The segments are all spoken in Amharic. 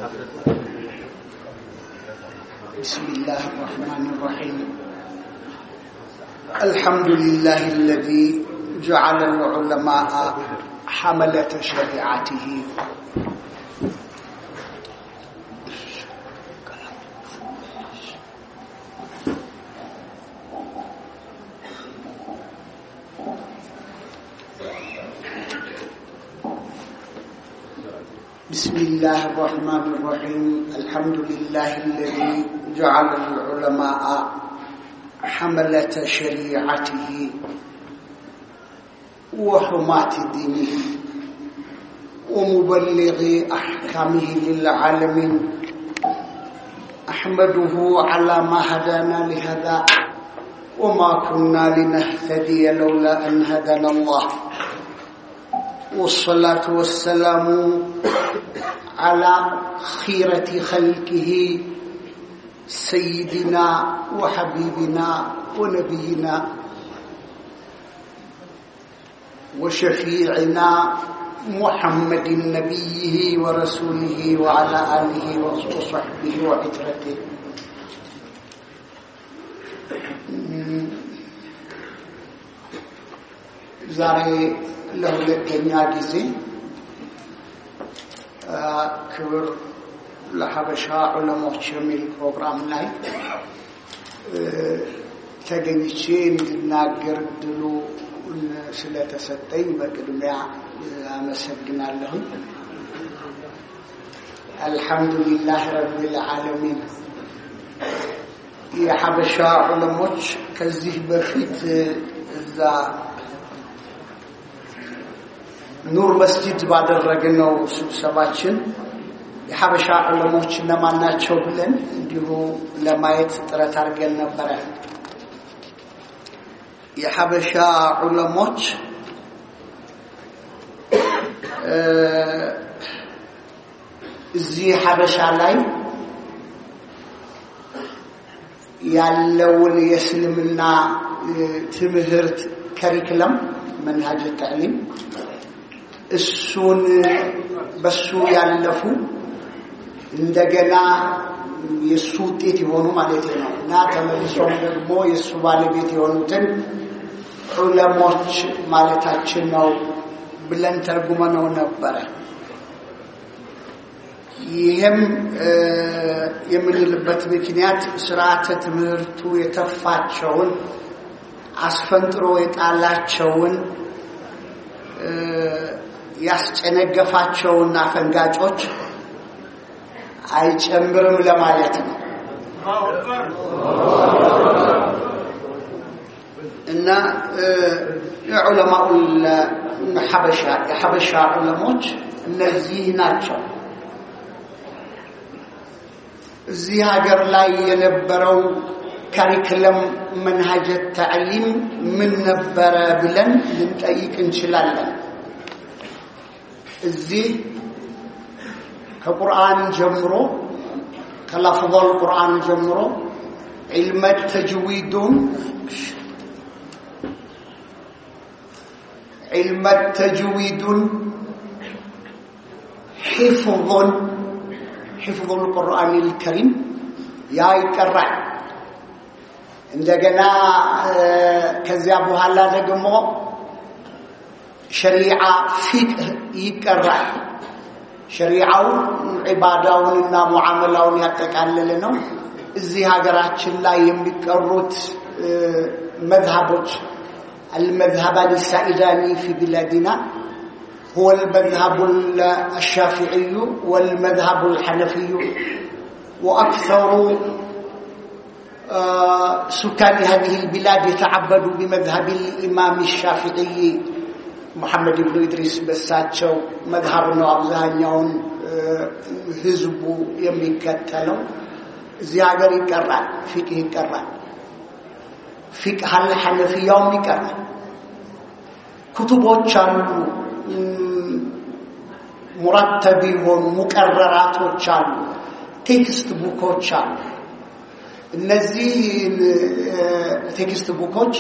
بسم الله الرحمن الرحيم الحمد لله الذي جعل العلماء حملة شريعته بسم الله الرحمن الرحيم الحمد لله الذي جعل العلماء حملة شريعته وحماة دينه ومبلغ أحكامه للعالمين أحمده على ما هدانا لهذا وما كنا لنهتدي لولا أن هدانا الله والصلاة والسلام على خيرة خلقه سيدنا وحبيبنا ونبينا وشفيعنا محمد نبيه ورسوله وعلى آله وصحبه وعترته ዛሬ ለሁለተኛ ጊዜ ክብር ለሀበሻ ዑለሞች የሚል ፕሮግራም ላይ ተገኝቼ እንድናገር ድሉ ስለተሰጠኝ በቅድሚያ አመሰግናለሁኝ። አልሐምዱሊላህ ረቢል ዓለሚን። የሀበሻ ዑለሞች ከዚህ በፊት እዛ ኑር መስጂድ ባደረግነው ስብሰባችን የሀበሻ ዑለሞች እነማን ናቸው ብለን እንዲሁ ለማየት ጥረት አድርገን ነበረ። የሀበሻ ዑለሞች እዚህ ሀበሻ ላይ ያለውን የእስልምና ትምህርት ከሪክለም መንሃጅ ተዕሊም እሱን በሱ ያለፉ እንደገና የእሱ ውጤት የሆኑ ማለት ነው እና ተመልሶም ደግሞ የእሱ ባለቤት የሆኑትን ዑለሞች ማለታችን ነው ብለን ተርጉመነው ነበረ። ይህም የምንልበት ምክንያት ስርዓተ ትምህርቱ የተፋቸውን አስፈንጥሮ የጣላቸውን ያስጨነገፋቸውን አፈንጋጮች አይጨምርም ለማለት ነው እና የዑለማኡ ሐበሻ የሐበሻ ዑለሞች እነዚህ ናቸው። እዚህ ሀገር ላይ የነበረው ካሪክለም መንሃጀ ተዕሊም ምን ነበረ ብለን ልንጠይቅ እንችላለን። እዚህ ከቁርአን ጀምሮ ከላፍظል ቁርአን ጀምሮ ዒልመ ተጅዊዱን ዒልመ ተጅዊዱን ሒፍظን ሒፍظ ልቁርአን ልከሪም ያ ይቀራል። እንደገና ከዚያ በኋላ ደግሞ ሸሪዓ ፊቅህ ይቀራል። ሸሪዓው ዒባዳውንና ሙዓመላውን ያጠቃለለ ነው። እዚህ ሀገራችን ላይ የሚቀሩት መዝሃቦች المذهبان السائدان في بلادنا هو المذهب الشافعي والمذهب الحنفي وأكثر سكان هذه البلاد يتعبدوا بمذهب الإمام الشافعي محمد بن إدريس በሳቸው መዝሃብ ነው አብዛኛውን ህዝቡ የሚከተለው እዚህ ሀገር ይቀራል ፊቅህ ይቀራል ፊቅህ አለ ሐነፊያውም ይቀራል ኩቱቦች አሉ ሙረተብ የሆኑ ሙቀረራቶች አሉ ቴክስት ቡኮች አሉ እነዚህ ቴክስት ቡኮች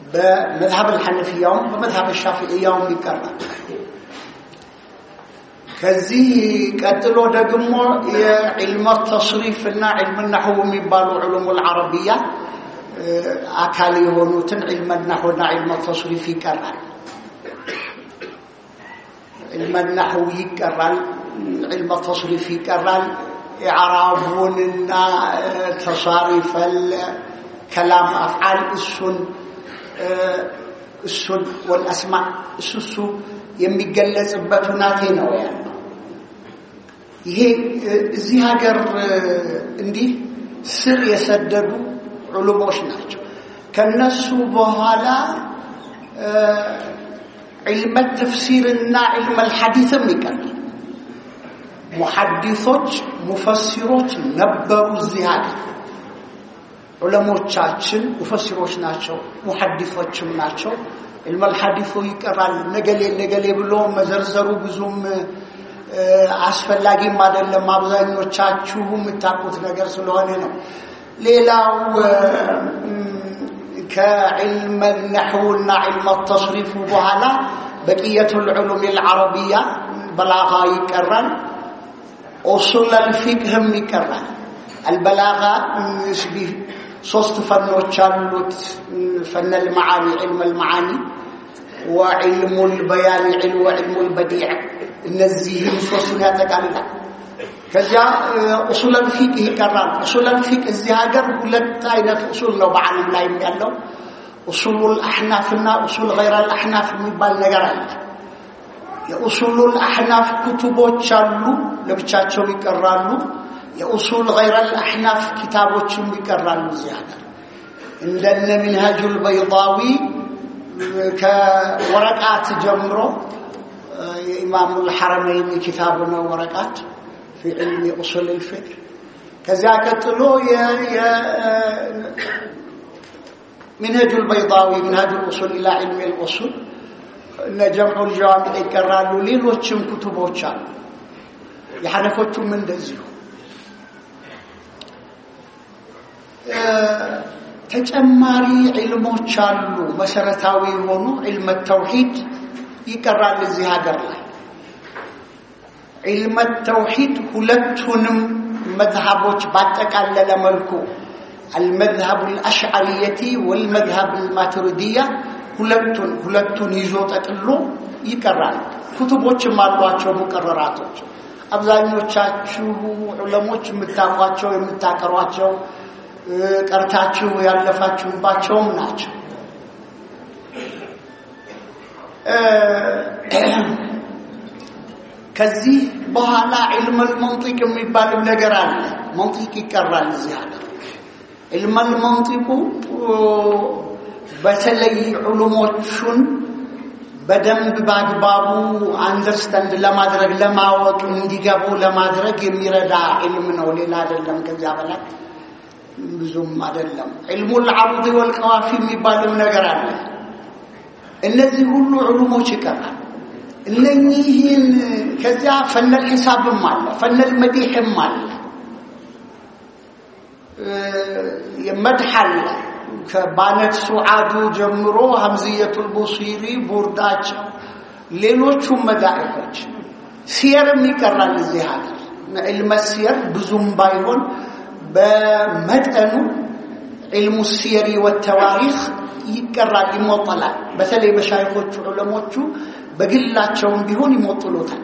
በመዝሀብ አልሐነፊያውም በመዝሀብ ሻፊዕያውም ይቀራል ከዚህ ቀጥሎ ደግሞ የዕልመ ተስሪፍ እና ዕልም ናሕው የሚባሉ ዕሉሙል ዓረቢያ አካል የሆኑትን ዕልመ ናሕውና ዕልመ ተስሪፍ ይቀራል። ዕልመ ናሕው ይቀራል። ዕልመ ተስሪፍ ይቀራል። ኢዕራቡንና ተሳሪፈል ከላም አፍዓል እሱን እሱን ወልአስማ እሱ እሱ የሚገለጽበት ሁናቴ ነው ያለው። ይሄ እዚህ ሀገር እንዲህ ስር የሰደዱ ዑሉሞች ናቸው። ከነሱ በኋላ ዕልመ ተፍሲርና ዕልመ ልሐዲትም ይቀራል። ሙሐዲሶች ሙፈሲሮች ነበሩ እዚህ ሀገር። ዑለሞቻችን ሙፈሲሮች ናቸው፣ ሙሐዲሶችም ናቸው። ዕልመል ሐዲሱ ይቀራል። ነገሌ ነገሌ ብሎ መዘርዘሩ ብዙም አስፈላጊም አይደለም። አብዛኞቻችሁ የምታውቁት ነገር ስለሆነ ነው። ሌላው ከዕልመ ነሕውና ዕልመ ተስሪፉ በኋላ በቅየቱል ዑሉም ልዓረቢያ በላጋ ይቀራል። ኡሱለል ፊቅህም ይቀራል። አልበላጋ ሶስት ፈኖች አሉት። ፈነል መዓኒ ዕልመል መዓኒ ወዕልሙል በያን ወዕልሙል በዲዕ እነዚህም ሶስቱን ያጠቃልላል። ከዚያ ኡሱለል ፊቅህ ይቀራል። ኡሱለል ፊቅህ እዚህ ሀገር ሁለት አይነት ኡሱል ነው በዓለም ላይ ያለው። ኡሱሉል አሕናፍና ኡሱል ገይረል አሕናፍ የሚባል ነገር አለ። የኡሱሉል አሕናፍ ኩቱቦች አሉ፣ ለብቻቸው ይቀራሉ። የኡሱል ገይረል አሕናፍ ኪታቦችም ይቀራሉ እዚህ ሀገር እንደነ ሚንሃጁል በይዳዊ ከወረቃት ጀምሮ የኢማሙል ሐረመይን ኪታብ ነው ወረቃት ፊ ዕልሚ ኡሱል ልፊቅህ ከዚያ ቀጥሎ ሚንሃጁል በይዳዊ ሚንሃጁል ኡሱል ኢላ ዕልሚ ልኡሱል እነ ጀምዑል ጀዋሚዕ ይቀራሉ ሌሎችም ኩቱቦች አሉ የሐነፎቹም እንደዚሁ ተጨማሪ ዕልሞች አሉ መሰረታዊ የሆኑ ዕልመ ተውሂድ ይቀራል እዚህ ሀገር ላይ ዕልመ ተውሂድ ሁለቱንም መዝሃቦች ባጠቃለለ መልኩ አልመዝሀብ አልአሽዓሪየቲ ወልመዝሀብ አልማቱሪዲያ ሁለቱን ሁለቱን ይዞ ጠቅሎ ይቀራል ኩቱቦችም አሏቸው ሙቀረራቶች አብዛኞቻችሁ ዑለሞች የምታውቋቸው የምታቀሯቸው ቀርታችሁ ያለፋችሁባቸውም ናቸው ከዚህ በኋላ ዕልመል መንጢቅ የሚባልም ነገር አለ መንጢቅ ይቀራል እዚህ ሀገር ዕልመል መንጢቁ በተለይ ዑሉሞቹን በደንብ በአግባቡ አንደርስታንድ ለማድረግ ለማወቅ እንዲገቡ ለማድረግ የሚረዳ ዕልም ነው ሌላ አይደለም ከዚያ በላይ ብዙም አይደለም ዕልሙል ዓሩድ ወልቀዋፊ የሚባልም ነገር አለ እነዚህ ሁሉ ዕሉሞች ይቀራል እነኚህን ከዚያ ፈነል ሒሳብም አለ ፈነል መዲሕም አለ መድሕ አለ ከባነት ሱዓዱ ጀምሮ ሀምዝየቱል ቡሲሪ ቡርዳቸው ሌሎቹም መዳኢፎች ሲየርም ይቀራል እዚህ ሀገር ዕልመ ሲየር ብዙም ባይሆን በመጠኑ ዕልሙ ሲየሪ ወተዋሪኽ ይቀራል ይሞጠላል በተለይ በሻይኮቹ ዑለሞቹ በግላቸውም ቢሆን ይሞጥሉታል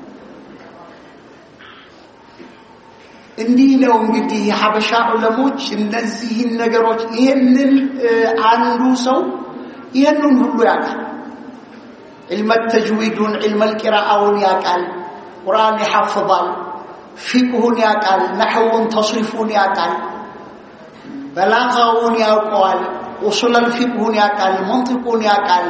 እንዲህ ነው እንግዲህ የሐበሻ ዑለሞች እነዚህን ነገሮች ይህንን አንዱ ሰው ይህንን ሁሉ ያውቃል ዕልመ ተጅዊዱን ዕልመ ልቂራአውን ያውቃል ቁርአን ይሐፍዛል ፊቅሁን ያውቃል ነሕውን ተስሪፉን ያውቃል በላጋውን ያውቀዋል ኡሱለል ፊቅሁን ያውቃል መንጢቁን ያውቃል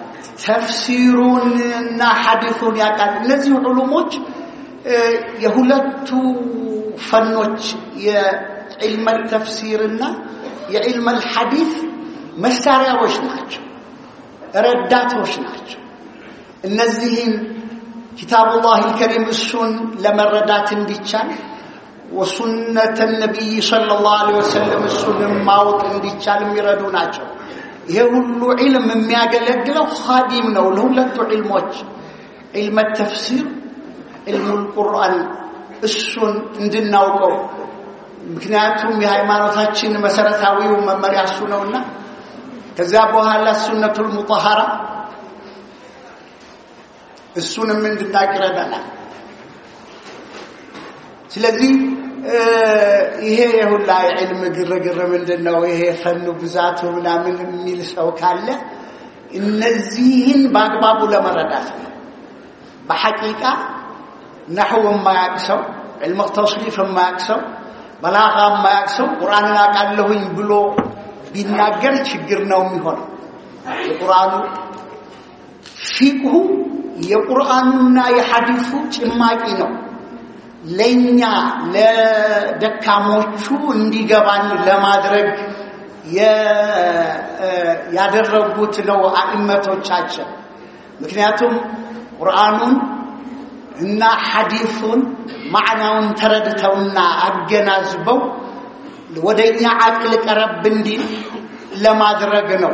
ተፍሲሩንና ሐዲሱን ያውቃል እነዚህ ዑሉሞች የሁለቱ ፈኖች የዕልመ ተፍሲርና የዕልመ ሐዲስ መሳሪያዎች ናቸው ረዳቶች ናቸው እነዚህን ኪታቡላህ ልከሪም እሱን ለመረዳት እንዲቻል ወሱነተ ነቢይ ሰለላሁ ዐለይሂ ወሰለም እሱንም ማወቅ እንዲቻል የሚረዱ ናቸው ይሄ ሁሉ ዒልም የሚያገለግለው ኻዲም ነው ለሁለቱ ዒልሞች ዒልመ ተፍሲር ዕልሙል ቁርአን እሱን እንድናውቀው ምክንያቱም የሃይማኖታችን መሰረታዊው መመሪያ እሱ ነውና ከዚያ በኋላ ሱነቱል ሙጠሃራ እሱንም እንድናቅ ይረዳናል። ስለዚህ ይሄ የሁላ የዕልም ግርግር ምንድን ነው? ይሄ ፈኑ ብዛቱ ምናምን የሚል ሰው ካለ እነዚህን በአግባቡ ለመረዳት ነው። በሐቂቃ ነሕው የማያቅ ሰው፣ ዕልመ ተውሲፍ የማያቅ ሰው፣ በላጋ የማያቅ ሰው ቁርአንን አውቃለሁኝ ብሎ ቢናገር ችግር ነው የሚሆነው። የቁርአኑ ፊቅሁ የቁርአኑና የሐዲሱ ጭማቂ ነው። ለኛ ለደካሞቹ እንዲገባን ለማድረግ ያደረጉት ነው አኢመቶቻችን። ምክንያቱም ቁርአኑን እና ሐዲሱን ማዕናውን ተረድተውና አገናዝበው ወደኛ አቅል ቀረብ እንዲል ለማድረግ ነው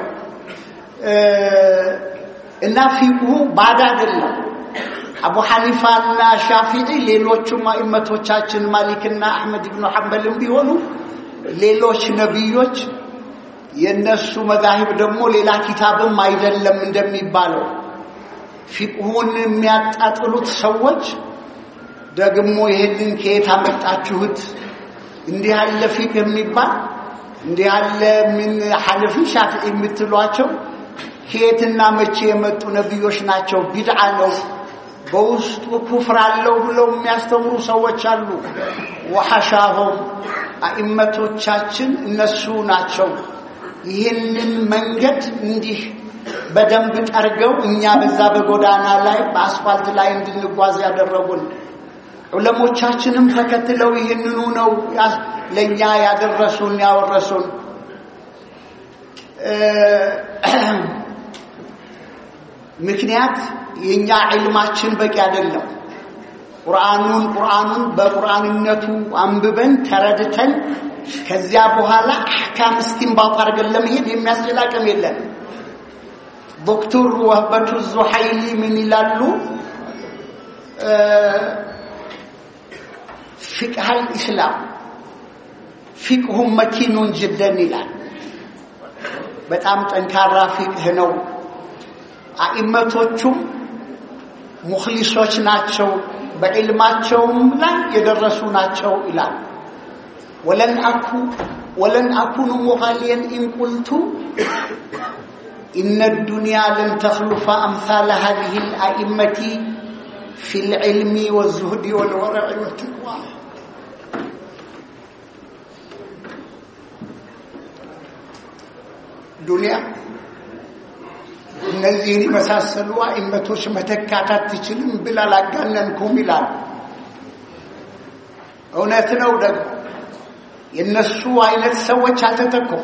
እና ፊቅሁ ባዳ አይደለም። አቡ ሐኒፋና ሻፊዒ ሌሎቹም አኢመቶቻችን ማሊክና አሕመድ ብኑ ሐንበልም ቢሆኑ ሌሎች ነቢዮች የነሱ መዛሂብ ደግሞ ሌላ ኪታብም አይደለም እንደሚባለው ፊቅሁን የሚያጣጥሉት ሰዎች ደግሞ ይህንን ከየት አመጣችሁት? እንዲህ ያለ ፊቅህ የሚባል እንዲህ ያለ ምን ሐነፊ ሻፊዒ የምትሏቸው ከየትና መቼ የመጡ ነቢዮች ናቸው? ቢድዓ ነው በውስጡ ኩፍር አለው ብለው የሚያስተምሩ ሰዎች አሉ። ወሐሻሆም አኢመቶቻችን እነሱ ናቸው። ይህንን መንገድ እንዲህ በደንብ ጠርገው እኛ በዛ በጎዳና ላይ በአስፋልት ላይ እንድንጓዝ ያደረጉን ዑለሞቻችንም ተከትለው ይህንኑ ነው ለእኛ ያደረሱን ያወረሱን። ምክንያት የኛ ዕልማችን በቂ አይደለም። ቁርአኑን ቁርአኑን በቁርአንነቱ አንብበን ተረድተን ከዚያ በኋላ አሕካም እስቲንባጥ አድርገን ለመሄድ የሚያስችል አቅም የለንም። ዶክተር ወህበቱ ዙሐይሊ ምን ይላሉ? ፊቅሃል ኢስላም ፊቅሁም መኪኑን ጅደን ይላል። በጣም ጠንካራ ፊቅህ ነው። አኢመቶቹም ሙኽሊሶች ናቸው፣ በዕልማቸውም ላይ የደረሱ ናቸው ይላል። ወለን አኩ ወለን አኩኑ ሙኻሊየን ኢን ቁልቱ ኢነ ዱንያ ለን ተኽሉፈ አምሳለ ሃዚህ ልአኢመቲ ፊ ልዕልሚ ወዙህዲ ወልወረዕ ወትቅዋ ዱንያ እነዚህን የመሳሰሉ አኢመቶች መተካት አትችልም ብል አላጋነንኩም ይላል። እውነት ነው ደግሞ የእነሱ አይነት ሰዎች አልተተኩም።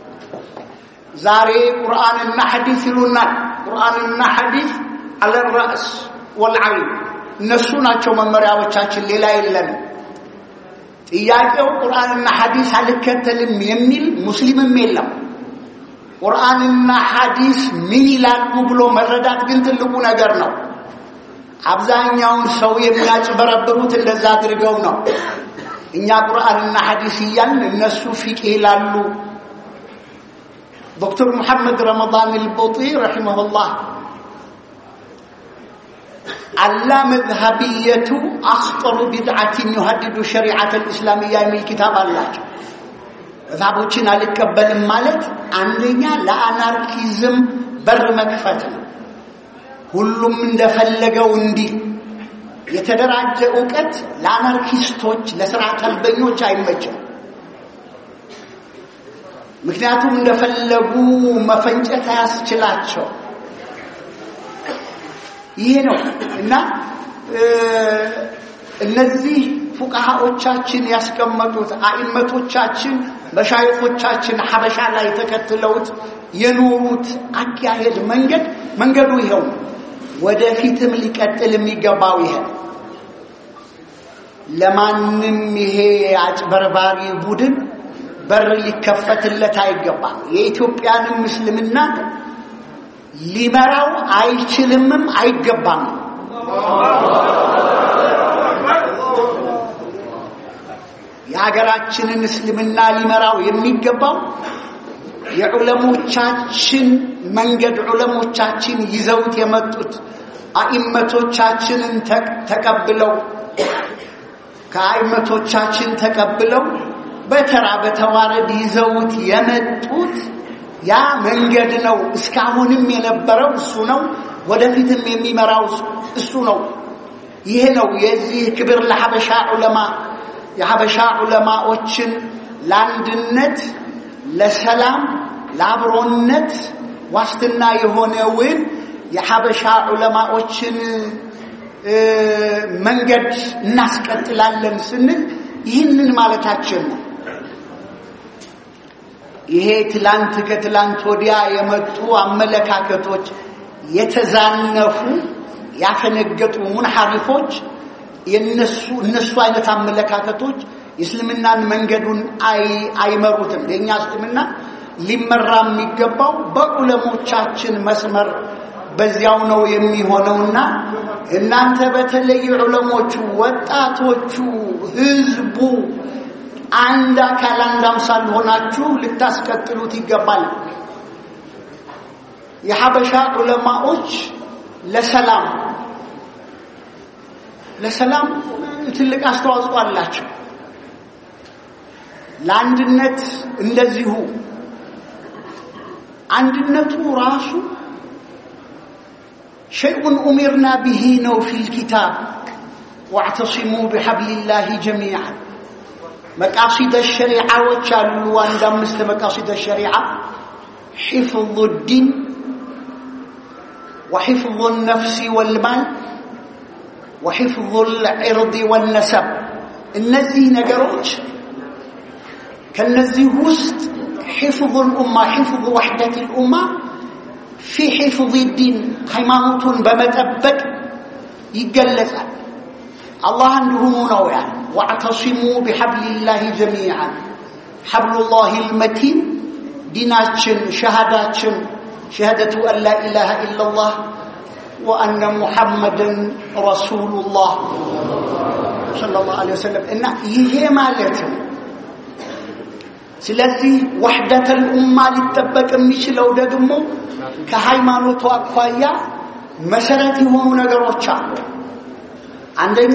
ዛሬ ቁርአንና ሐዲስ ይሉናል። ቁርአንና ሐዲስ አለ ራእስ ወልዓይን እነሱ ናቸው መመሪያዎቻችን፣ ሌላ የለንም። ጥያቄው ቁርአንና ሐዲስ አልከተልም የሚል ሙስሊምም የለም። ቁርአንና ሐዲስ ምን ይላሉ ብሎ መረዳት ግን ትልቁ ነገር ነው። አብዛኛውን ሰው የሚያጭበረብሩት እንደዛ አድርገው ነው። እኛ ቁርአንና ሐዲስ እያልን እነሱ ፊቅህ ይላሉ። ዶክተር ሙሐመድ ረመዳን አልቦጢ ረሒመሁላህ አላ መዝሀብየቱ አኽጠሩ ቢድዓትን ዩሀድዱ ሸሪዓት ልእስላምያ የሚል ኪታብ አላቸው። መዝሀቦችን አልቀበልም ማለት አንደኛ ለአናርኪዝም በር መክፈት ነው። ሁሉም እንደፈለገው እንዲህ የተደራጀ እውቀት ለአናርኪስቶች ለስርዓት አልበኞች አይመችም። ምክንያቱም እንደፈለጉ መፈንጨት አያስችላቸው። ይሄ ነው እና እነዚህ ፉቃሃዎቻችን ያስቀመጡት አኢመቶቻችን መሻይኾቻችን ሐበሻ ላይ ተከትለውት የኖሩት አካሄድ መንገድ መንገዱ ይኸው ወደፊትም ሊቀጥል የሚገባው ይሄ ለማንም ይሄ አጭበርባሪ ቡድን በር ሊከፈትለት አይገባም። የኢትዮጵያንም እስልምና ሊመራው አይችልምም አይገባም። አገራችንን እስልምና ሊመራው የሚገባው የዑለሞቻችን መንገድ ዑለሞቻችን ይዘውት የመጡት አኢመቶቻችንን ተቀብለው ከአይመቶቻችን ተቀብለው በተራ በተዋረድ ይዘውት የመጡት ያ መንገድ ነው። እስካሁንም የነበረው እሱ ነው። ወደፊትም የሚመራው እሱ ነው። ይሄ ነው የዚህ ክብር ለሐበሻ ዑለማ የሐበሻ ዑለማዎችን ለአንድነት፣ ለሰላም፣ ለአብሮነት ዋስትና የሆነውን የሐበሻ ዑለማዎችን መንገድ እናስቀጥላለን ስንል ይህንን ማለታችን ነው። ይሄ ትላንት ከትላንት ወዲያ የመጡ አመለካከቶች የተዛነፉ ያፈነገጡ ሙንሐሪፎች የነሱ እነሱ አይነት አመለካከቶች የእስልምናን መንገዱን አይመሩትም። የእኛ እስልምና ሊመራ የሚገባው በዑለሞቻችን መስመር በዚያው ነው የሚሆነውና እናንተ በተለይ ዑለሞቹ፣ ወጣቶቹ፣ ህዝቡ አንድ አካል አንድ አምሳል ሆናችሁ ልታስቀጥሉት ይገባል። የሐበሻ ዑለማዎች ለሰላም ለሰላም ትልቅ አስተዋጽኦ አላቸው። ለአንድነት እንደዚሁ አንድነቱ ራሱ ሸይኡን ኡሚርና ብሂ ነው ፊል ኪታብ ዋዕተሲሙ ቢሐብሊላሂ ጀሚዓን መቃሲደ ሸሪዓዎች አሉ። አንድ አምስት መቃሲደ ሸሪዓ ሒፍዙ ዲን ወሒፍዙ ነፍሲ ወልማል ወሒፍዙ ልዕርድ ወነሰብ እነዚህ ነገሮች ከነዚህ ውስጥ ሒፍዙ ልኡማ ሒፍዙ ወሕደት ልኡማ ፊ ሒፍዝ ዲን ሃይማኖቱን በመጠበቅ ይገለጻል። አላህ እንዲሁኑ ነው ያለ ዋዕተሲሙ ቢሐብሊላሂ ጀሚዓን ሐብሉላሂ ልመቲን ዲናችን ሸሃዳችን ሸሃደቱ አን ላ ኢላሃ ኢላላህ ወአነ ሙሐመድን ረሱሉላህ ሰለላሁ ዐለይሂ ወሰለም እና ይሄ ማለት ነው። ስለዚህ ወሕደተል ኡማ ሊጠበቅ የሚችለው ደግሞ ከሃይማኖቱ አኳያ መሰረት የሆኑ ነገሮች አሉ። አንደኛ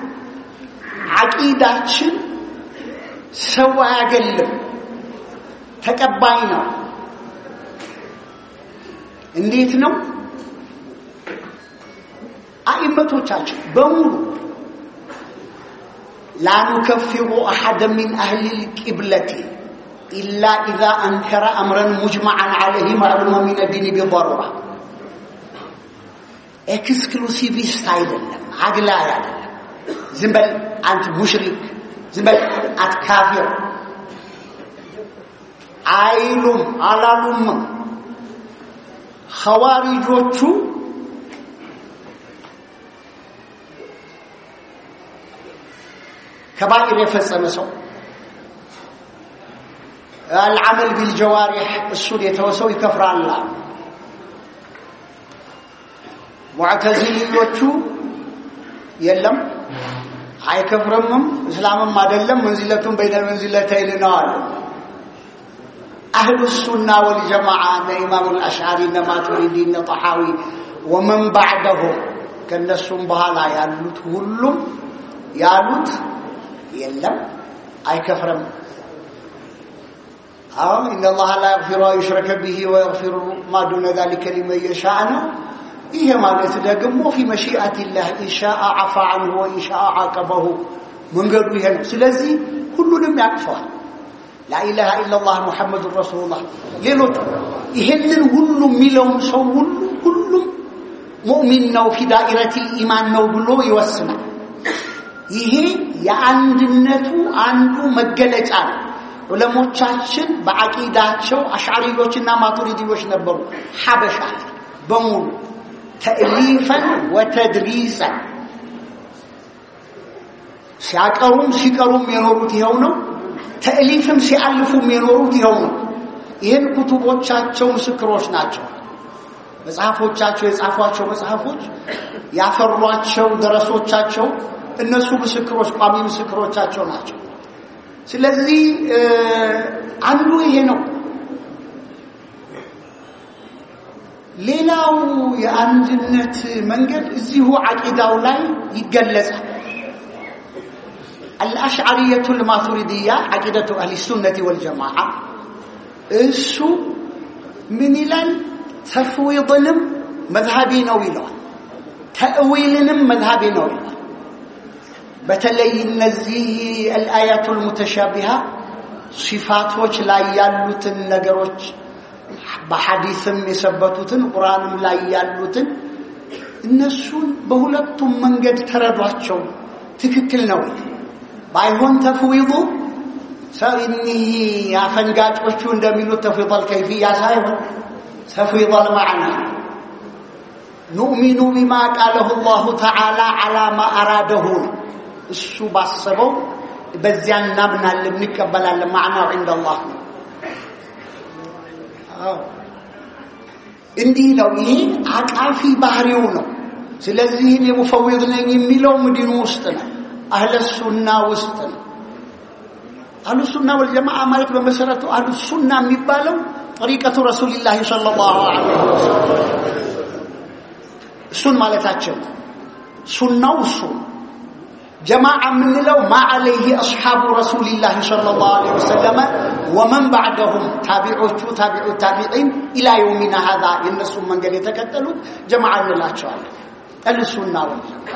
ዓቂዳችን ሰው አያገልም፣ ተቀባይ ነው። እንዴት ነው? አኢመቶቻችን በሙሉ ላ ኑከፊሩ አሐደ ሚን አህሊ ልቂብለቲ ኢላ ኢዛ አንከረ አምረን ሙጅመዓን ዓለይህ ማዕሉመ ሚን ዲኒ ቢضሩራ ኤክስክሉሲቪስት አይደለም፣ አግላይ አይደለም። ዝም በል አንተ ሙሽሪክ፣ ዝም በል አንተ ካፊር አይሉም አላሉምም። ኸዋሪጆቹ ከባኢር የፈጸመ ሰው አልዓመል ቢልጀዋሪሕ እሱን የተወሰው ይከፍራል። ሙዕተዚልዮቹ የለም አይከፍርምም፣ እስላምም አይደለም፣ መንዚለቱን በይነል መንዚለተይን ነው አሉ። አህሉ ሱና ወልጀማዓ እነ ኢማም አልአሽዓሪ እነ ማቱሪዲ እነ ጠሓዊ ወመን ባዕደሁም ከእነሱም በኋላ ያሉት ሁሉም ያሉት የለም አይከፍርም። አሁን ኢነላህ ላ የግፊሩ ዩሽረከ ቢሂ ወየግፊሩ ማ ዱነ ዛሊከ ሊመን የሻእ ነው። ይሄ ማለት ደግሞ ፊ መሺአቲላህ ኢንሻአ አፋ አንሁ ወኢንሻአ ዓቀበሁ መንገዱ ይሄ ነው። ስለዚህ ሁሉንም ያቅፈዋል። ላኢላሃ ኢላላህ ሙሐመዱን ረሱሉላህ ሌሎቹ ይሄንን ሁሉ የሚለውን ሰው ሁሉ ሁሉም ሙእሚን ነው ፊ ዳኢረቲል ኢማን ነው ብሎ ይወስናል። ይሄ የአንድነቱ አንዱ መገለጫ ነው። ዑለሞቻችን በዓቂዳቸው አሽዓሪዮችና ማቱሪዲዎች ነበሩ። ሐበሻ በሙሉ ተእሊፈን ወተድሪሰን ሲያቀሩም ሲቀሩም የኖሩት ይኸው ነው። ተእሊፍም ሲአልፉም የኖሩት ይኸው ነው። ይህን ኩቱቦቻቸው ምስክሮች ናቸው። መጽሐፎቻቸው የጻፏቸው መጽሐፎች ያፈሯቸው ደረሶቻቸው እነሱ ምስክሮች ቋሚ ምስክሮቻቸው ናቸው። ስለዚህ አንዱ ይሄ ነው። ሌላው የአንድነት መንገድ እዚሁ ዓቂዳው ላይ ይገለጻል። አልአሽዓሪየቱ ልማቱሪድያ ዓቂደቱ አህሊ ሱነቲ ወልጀማዓ እሱ ምን ይላል? ተፍዊድንም መዝሃቢ ነው ይለዋል። ተእዊልንም መዝሃቢ ነው ይለዋል። በተለይ እነዚህ አልአያቱ ልሙተሻቢሃ ሲፋቶች ላይ ያሉትን ነገሮች በሐዲስም የሰበቱትን ቁርአንም ላይ ያሉትን እነሱን በሁለቱም መንገድ ተረዷቸው። ትክክል ነው። ባይሆን ተፍዊዱ እኒህ አፈንጋጮቹ እንደሚሉት ተፍዊድ ከይፍያ ሳይሆን ተፍዊድ አልማዕና ኑእሚኑ ቢማ ቃለሁ ላሁ ተዓላ ዓላ ማ አራደሁ ነው። እሱ ባሰበው በዚያ እናምናለን፣ እንቀበላለን። ማዕናው ዒንደ አላህ ነው። እንዲህ ነው። ይሄ አቃፊ ባህሪው ነው። ስለዚህ እኔ ሙፈዊድ ነኝ የሚለው ምድኑ ውስጥ ነው፣ አህለ ሱና ውስጥ ነው። አህሉ ሱና ወልጀማዓ ማለት በመሰረቱ አህሉ ሱና የሚባለው ጠሪቀቱ ረሱልላህ ሰለላሁ ዐለይሂ ወሰለም እሱን ማለታቸው ሱናው እሱ ጀማዓ የምንለው ማ ዐለይሂ አስሓቡ ረሱልላህ ሰለላሁ ዐለይሂ ወሰለም ወመን ባዕደሁም ታቢዖቹ ታቢዑ ታቢዒን ኢላ የውሚና ሀዛ የእነሱን መንገድ የተከተሉት ጀማዓ እንላቸዋለን። አህሉሱና ወልጀማዓ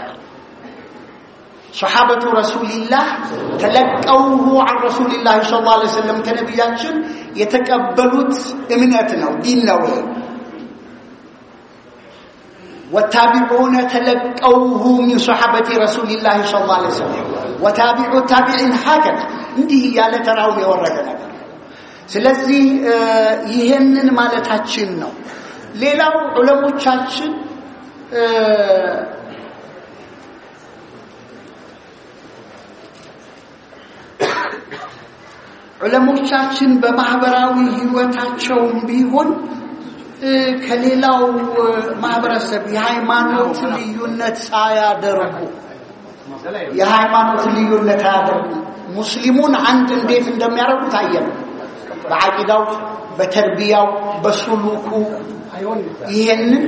ሰሓበቱ ረሱልላህ ተለቀውሁ ዐን ረሱልላህ ሰለላሁ ዐለይሂ ወሰለም ከነቢያችን የተቀበሉት እምነት ነው፣ ዲን ነው ይሄ ወታቢዑነ ተለቀውሁ ሚን ሰሓበቲ ረሱልላህ ሰለላሁ ዐለይሂ ወሰለም ወታቢዑ ታቢዒን ሀከዛ እንዲህ እያለ ተራውን የወረደ ነገር ስለዚህ ይሄንን ማለታችን ነው። ሌላው ዑለሞቻችን ዑለሞቻችን በማህበራዊ ህይወታቸውም ቢሆን ከሌላው ማህበረሰብ የሃይማኖት ልዩነት ሳያደርጉ የሃይማኖት ልዩነት አያደርጉ ሙስሊሙን አንድ እንዴት እንደሚያደርጉ ታየን። በዓቂዳው፣ በተርቢያው፣ በሱሉኩ ይሄንን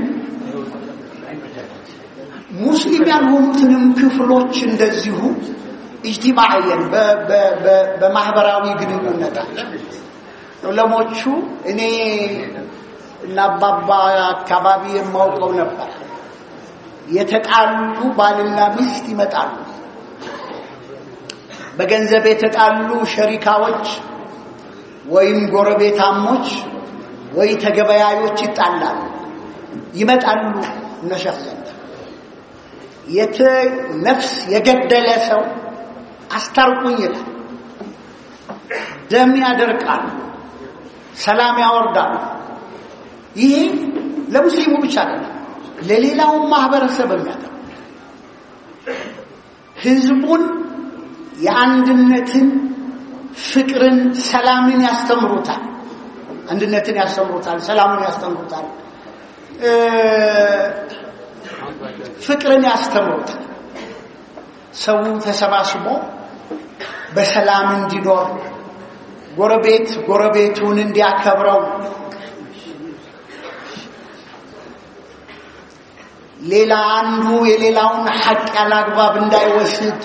ሙስሊም ያልሆኑትንም ክፍሎች እንደዚሁ ኢጅቲማዕየን በማህበራዊ ግንኙነታቸው ዑለሞቹ እኔ እና አባባ አካባቢ የማውቀው ነበር። የተጣሉ ባልና ሚስት ይመጣሉ። በገንዘብ የተጣሉ ሸሪካዎች ወይም ጎረቤታሞች ወይ ተገበያዮች ይጣላሉ። ይመጣሉ እነሸህ ዘንድ የት ነፍስ የገደለ ሰው አስታርቁኝ ይላል። ደም ያደርቃሉ፣ ሰላም ያወርዳሉ። ይሄ ለሙስሊሙ ብቻ አይደለም፣ ለሌላውም ማህበረሰብ የሚያደርግ ህዝቡን የአንድነትን፣ ፍቅርን፣ ሰላምን ያስተምሩታል። አንድነትን ያስተምሩታል፣ ሰላምን ያስተምሩታል፣ ፍቅርን ያስተምሩታል። ሰው ተሰባስቦ በሰላም እንዲኖር ጎረቤት ጎረቤቱን እንዲያከብረው ሌላ አንዱ የሌላውን ሐቅ ያላግባብ እንዳይወስድ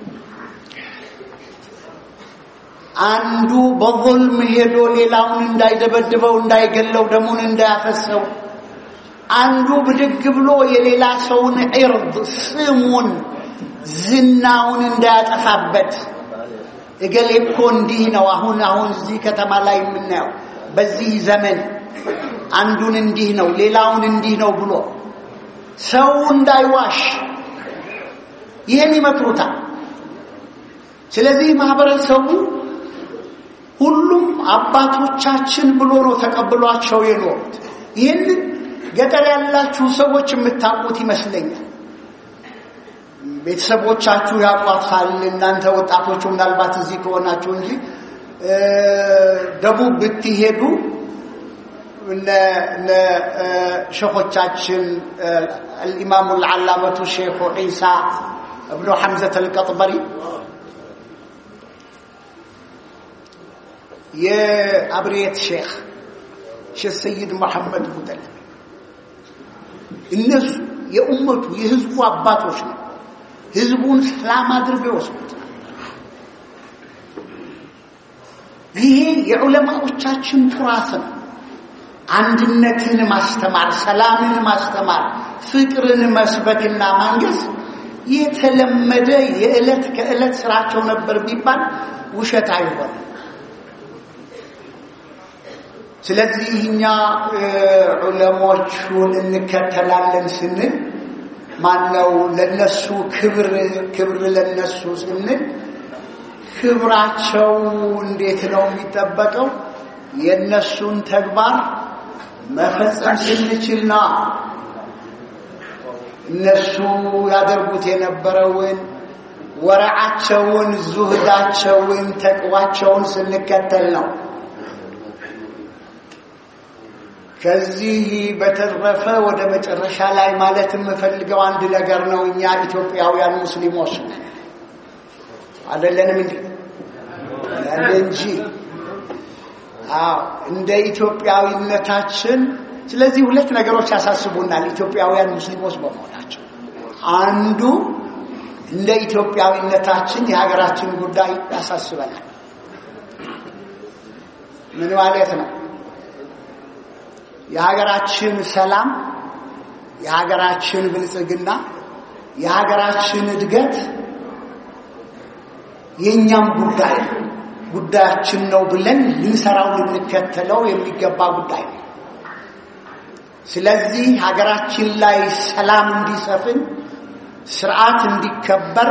አንዱ በظልም ሄዶ ሌላውን እንዳይደበድበው እንዳይገለው ደሙን እንዳያፈሰው አንዱ ብድግ ብሎ የሌላ ሰውን ዒርድ ስሙን ዝናውን እንዳያጠፋበት እገሌ እኮ እንዲህ ነው አሁን አሁን እዚህ ከተማ ላይ የምናየው በዚህ ዘመን አንዱን እንዲህ ነው ሌላውን እንዲህ ነው ብሎ ሰው እንዳይዋሽ ይህን ይመክሩታል። ስለዚህ ማህበረሰቡ ሁሉም አባቶቻችን ብሎ ነው ተቀብሏቸው የኖሩት። ይህንን ገጠር ያላችሁ ሰዎች የምታውቁት ይመስለኛል። ቤተሰቦቻችሁ ያውቋታል። እናንተ ወጣቶቹ ምናልባት እዚህ ከሆናችሁ እንጂ ደቡብ ብትሄዱ እነ ሸኾቻችን الإمام العلامة الشيخ عيسى ابن حمزة القطبري የአብሬት ሼክ ሼክ ሰይድ መሐመድ ሙጠል እነሱ የኡመቱ የህዝቡ አባቶች ነው። ህዝቡን ሰላም አድርገው ይወስዱት። ይሄ የዑለማዎቻችን ቱራስ ነው። አንድነትን ማስተማር፣ ሰላምን ማስተማር፣ ፍቅርን መስበክና ማንገስ የተለመደ የዕለት ከዕለት ስራቸው ነበር ቢባል ውሸት አይሆንም። ስለዚህ እኛ ዑለሞቹን እንከተላለን ስንል ማነው ለነሱ ክብር ክብር ለነሱ ስንል ክብራቸው እንዴት ነው የሚጠበቀው? የነሱን ተግባር መፈጸም ስንችል ነው። እነሱ ያደርጉት የነበረውን ወረዓቸውን፣ ዙህዳቸውን፣ ተቅዋቸውን ስንከተል ነው። ከዚህ በተረፈ ወደ መጨረሻ ላይ ማለት የምፈልገው አንድ ነገር ነው። እኛ ኢትዮጵያውያን ሙስሊሞች አይደለንም እንዴ? ያለ እንጂ አዎ፣ እንደ ኢትዮጵያዊነታችን ስለዚህ ሁለት ነገሮች ያሳስቡናል ኢትዮጵያውያን ሙስሊሞች በመሆናቸው አንዱ እንደ ኢትዮጵያዊነታችን የሀገራችን ጉዳይ ያሳስበናል። ምን ማለት ነው? የሀገራችን ሰላም፣ የሀገራችን ብልጽግና፣ የሀገራችን እድገት የእኛም ጉዳይ ጉዳያችን ነው ብለን ልንሰራው ልንከተለው የሚገባ ጉዳይ ነው። ስለዚህ ሀገራችን ላይ ሰላም እንዲሰፍን፣ ስርዓት እንዲከበር፣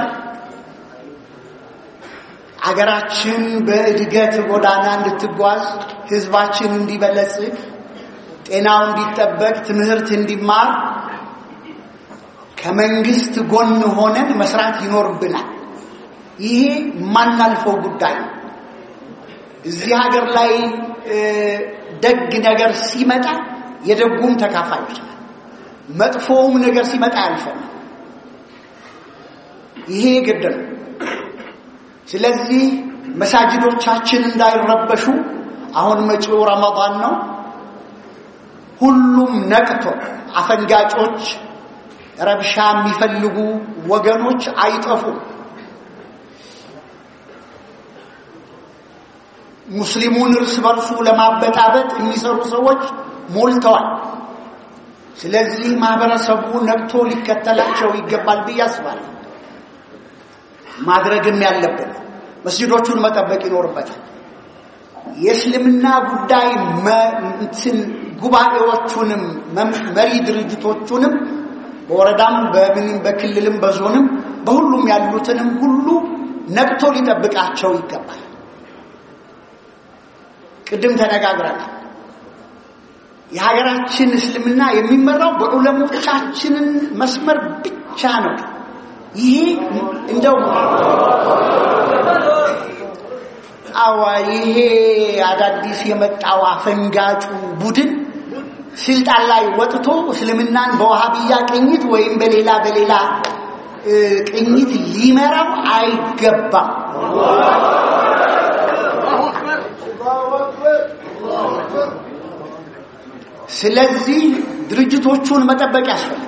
ሀገራችን በእድገት ጎዳና እንድትጓዝ፣ ህዝባችን እንዲበለጽግ፣ ጤናው እንዲጠበቅ፣ ትምህርት እንዲማር ከመንግስት ጎን ሆነን መስራት ይኖርብናል። ይሄ የማናልፈው ጉዳይ ነው። እዚህ ሀገር ላይ ደግ ነገር ሲመጣ የደጉም ተካፋዮች ነን። መጥፎውም ነገር ሲመጣ ያልፈን። ይሄ ግድ ነው። ስለዚህ መሳጅዶቻችን እንዳይረበሹ አሁን መጪው ረመዳን ነው። ሁሉም ነቅቶ አፈንጋጮች፣ ረብሻ የሚፈልጉ ወገኖች አይጠፉም። ሙስሊሙን እርስ በርሱ ለማበጣበጥ የሚሰሩ ሰዎች ሞልተዋል። ስለዚህ ማህበረሰቡ ነቅቶ ሊከተላቸው ይገባል ብዬ አስባለሁ። ማድረግም ያለብን መስጅዶቹን መጠበቅ ይኖርበታል። የእስልምና ጉዳይ እንትን ጉባኤዎቹንም መሪ ድርጅቶቹንም በወረዳም በምንም በክልልም በዞንም በሁሉም ያሉትንም ሁሉ ነቅቶ ሊጠብቃቸው ይገባል። ቅድም ተነጋግረናል። የሀገራችን እስልምና የሚመራው በዑለሞቻችንን መስመር ብቻ ነው። ይሄ እንደው አዋ ይሄ አዳዲስ የመጣው አፈንጋጩ ቡድን ስልጣን ላይ ወጥቶ እስልምናን በዋሃብያ ቅኝት ወይም በሌላ በሌላ ቅኝት ሊመራው አይገባም። ስለዚህ ድርጅቶቹን መጠበቅ ያስፈልጋል።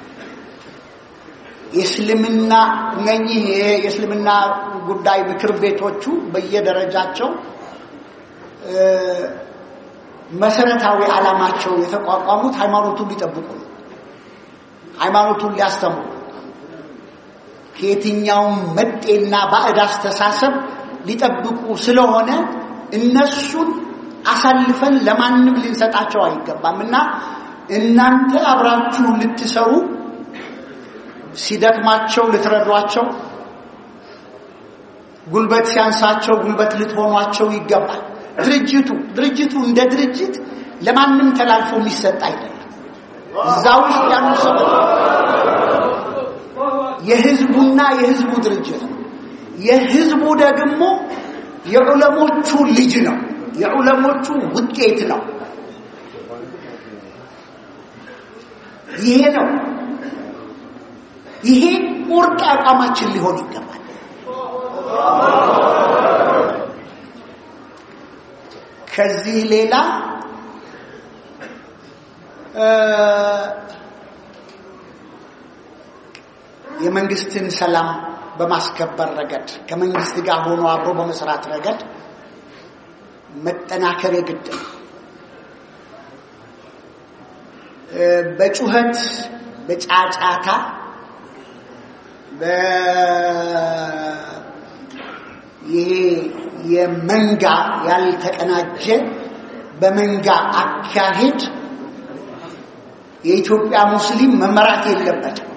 የእስልምና እነኚህ የእስልምና ጉዳይ ምክር ቤቶቹ በየደረጃቸው መሰረታዊ ዓላማቸው የተቋቋሙት ሃይማኖቱን ሊጠብቁ ነው። ሃይማኖቱን ሊያስተምሩ ከየትኛውም መጤና ባዕድ አስተሳሰብ ሊጠብቁ ስለሆነ እነሱን አሳልፈን ለማንም ልንሰጣቸው አይገባም እና እናንተ አብራችሁ ልትሰሩ ሲደክማቸው ልትረዷቸው፣ ጉልበት ሲያንሳቸው ጉልበት ልትሆኗቸው ይገባል። ድርጅቱ ድርጅቱ እንደ ድርጅት ለማንም ተላልፎ የሚሰጥ አይደለም። እዛ ውስጥ ያሉ ሰዎች የህዝቡና የህዝቡ ድርጅት ነው። የህዝቡ ደግሞ የዑለሞቹ ልጅ ነው። የዑለሞቹ ውጤት ነው። ይሄ ነው። ይሄ ቁርጥ አቋማችን ሊሆን ይገባል። ከዚህ ሌላ የመንግስትን ሰላም በማስከበር ረገድ ከመንግስት ጋር ሆኖ አብሮ በመስራት ረገድ መጠናከር የግድ ነው። በጩኸት በጫጫታ ይሄ የመንጋ ያልተቀናጀ በመንጋ አካሄድ የኢትዮጵያ ሙስሊም መመራት የለበትም።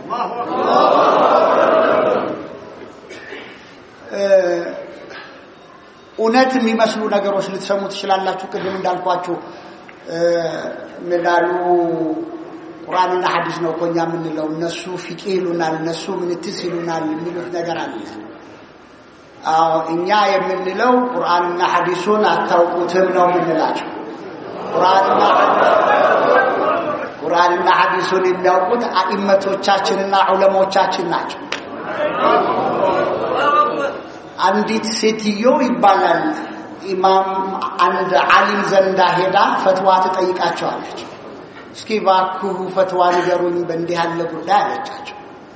እውነት የሚመስሉ ነገሮች ልትሰሙ ትችላላችሁ። ቅድም እንዳልኳችሁ ምላሉ ቁርአንና ሐዲስ ነው እኮ እኛ የምንለው፣ እነሱ ፊቂ ይሉናል፣ እነሱ ምንትስ ይሉናል የሚሉት ነገር አለ። አዎ እኛ የምንለው ቁርአንና ሐዲሱን አታውቁትም ነው የምንላቸው። ቁርአንና ቁርአንና ሐዲሱን የሚያውቁት አኢመቶቻችንና ዑለሞቻችን ናቸው። አንዲት ሴትዮ ይባላል ኢማም አንድ ዓሊም ዘንዳ ሄዳ ፈትዋ ትጠይቃቸዋለች። እስኪ ባክሁ ፈትዋ ንገሩኝ በእንዲህ ያለ ጉዳይ አለቻቸው።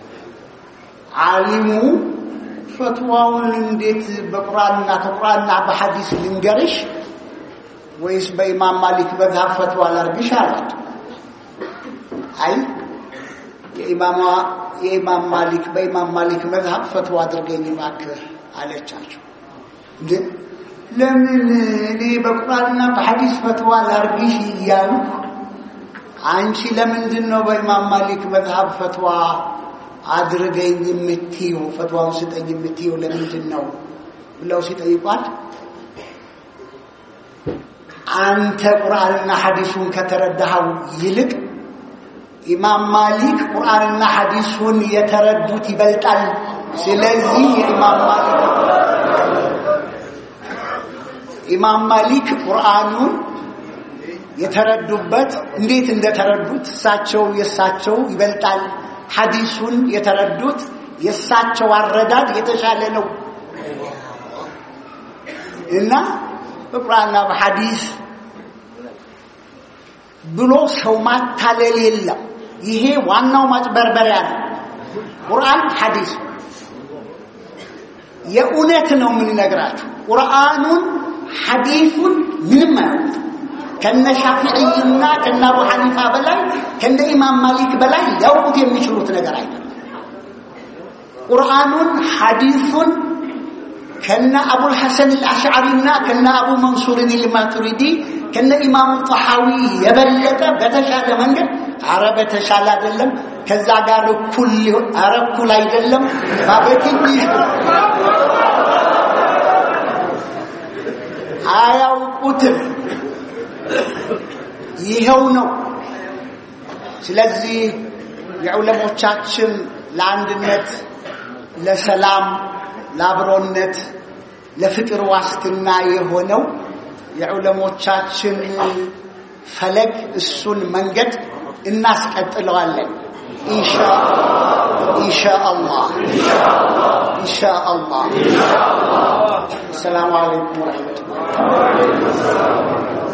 ዓሊሙ ፈትዋውን እንዴት በቁርአንና ከቁርአንና በሐዲስ ልንገርሽ ወይስ በኢማም ማሊክ መዝሀብ ፈትዋ ላርግሽ አላት። አይ የኢማማ የኢማም ማሊክ በኢማም ማሊክ መዝሀብ ፈትዋ አድርገኝ እባክህ አለቻቸው። እንዴ ለምን እኔ በቁርአንና በሐዲስ ፈትዋ ላርግሽ እያሉ አንቺ ለምንድን ነው በኢማም ማሊክ መዝሀብ ፈትዋ አድርገኝ የምትይው ፈትዋውን ስጠኝ የምትይው ለምንድን ነው ብለው ሲጠይቋት አንተ ቁርአንና ሐዲሱን ከተረዳኸው ይልቅ ኢማም ማሊክ ቁርአንና ሐዲሱን የተረዱት ይበልጣል። ስለዚህ የኢማም ማሊክ ኢማም ማሊክ ቁርአኑን የተረዱበት እንዴት እንደተረዱት እሳቸው የእሳቸው ይበልጣል። ሐዲሱን የተረዱት የእሳቸው አረዳድ የተሻለ ነው እና በቁርአንና በሐዲስ ብሎ ሰው ማታለል የለም። ይሄ ዋናው ማጭበርበሪያ ነው። ቁርአን ሐዲስ የእውነት ነው የምንነግራችሁ። ቁርአኑን ሐዲሱን ምንም አያውቁት። ከነ ሻፊዕይና ከነ አቡ ሐኒፋ በላይ ከነ ኢማም ማሊክ በላይ ሊያውቁት የሚችሉት ነገር አይደለም። ቁርአኑን ሐዲሱን ከነ አቡል ሐሰን አልአሽዓሪና ከነ አቡ መንሱርን አልማቱሪዲ ከነ ኢማሙ ጠሐዊ የበለጠ በተሻለ መንገድ አረ በተሻለ አይደለም፣ ከዛ ጋር እኩል ሊሆን አረ እኩል አይደለም። በትንሽ አያውቁትም። ይኸው ነው። ስለዚህ የዑለሞቻችን ለአንድነት፣ ለሰላም፣ ለአብሮነት፣ ለፍቅር ዋስትና የሆነው የዑለሞቻችን ፈለግ እሱን መንገድ እናስቀጥለዋለን። ኢንሻአላህ ኢንሻአላህ። ሰላሙ አለይኩም ወረሕመቱላህ